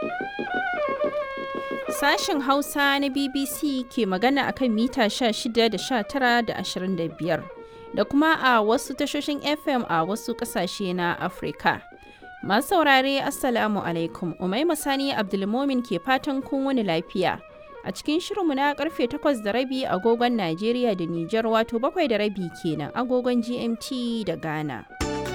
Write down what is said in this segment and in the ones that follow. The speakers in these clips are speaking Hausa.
Sashen Hausa na BBC ke magana akan mita 16 da 19 da 25 da kuma a wasu tashoshin FM a wasu kasashe na Afirka. Masu saurare Assalamu alaikum, Umaima Sani Abdulmomin ke fatan kun wani lafiya. A cikin shirinmu na karfe 8 da rabi agogon Najeriya da Nijar wato bakwai da rabi kenan agogon GMT da Ghana.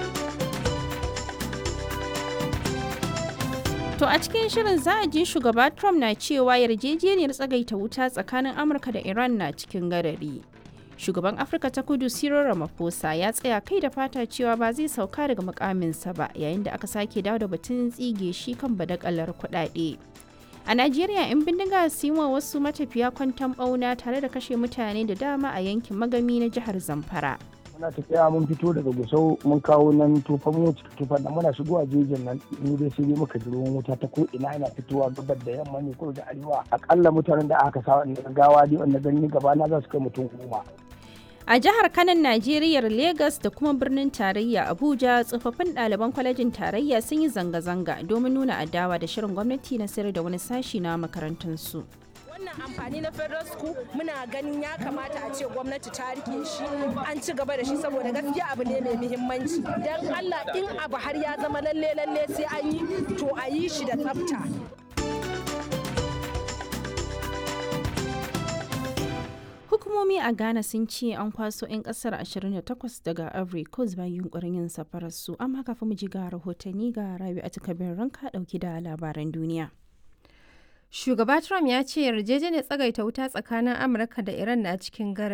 To a cikin shirin za a ji shugaba Trump na cewa yarjejeniyar tsagaita wuta tsakanin Amurka da Iran na cikin gadari. Shugaban Afirka ta kudu Cyril Ramaphosa ya tsaya kai da fata cewa ba zai sauka daga mukaminsa ba yayin da aka sake dawo da batun tsige shi kan badakalar kuɗaɗe. A Najeriya 'yan bindiga su yi wa wasu matafiya kwantan ɓauna tare da kashe mutane da dama a yankin magami na jihar Zamfara. muna tafiya mun fito daga gusau mun kawo nan tufan mu tufan nan muna shigowa jejin nan ni dai sai muka ji ruwan wuta ta ko ina yana fitowa gabar da yamma ne ko da arewa akalla mutanen da aka sa wannan gawa dai wanda gani gaba na za su kai mutum goma A jihar Kanan Najeriya Legas da kuma birnin tarayya Abuja tsofaffin ɗaliban kwalejin tarayya sun yi zanga-zanga domin nuna adawa da shirin gwamnati na sayar da wani sashi na makarantunsu. wannan amfani na federal school muna ganin ya kamata a ce gwamnati ta rike shi an ci gaba da shi saboda gaskiya abu ne mai muhimmanci don allah in abu har ya zama lalle lalle sai an yi to a yi shi da tsafta Hukumomi a Ghana sun ce an kwaso 'yan kasar 28 daga Ivory Coast bayan yunkurin yin safararsu amma kafin mu ji ga rahotanni ga Rabi a takabin ranka dauki da labaran duniya. Shugaba Trump ya ce yarjejeniyar tsagaita wuta tsakanin Amurka da Iran na cikin gara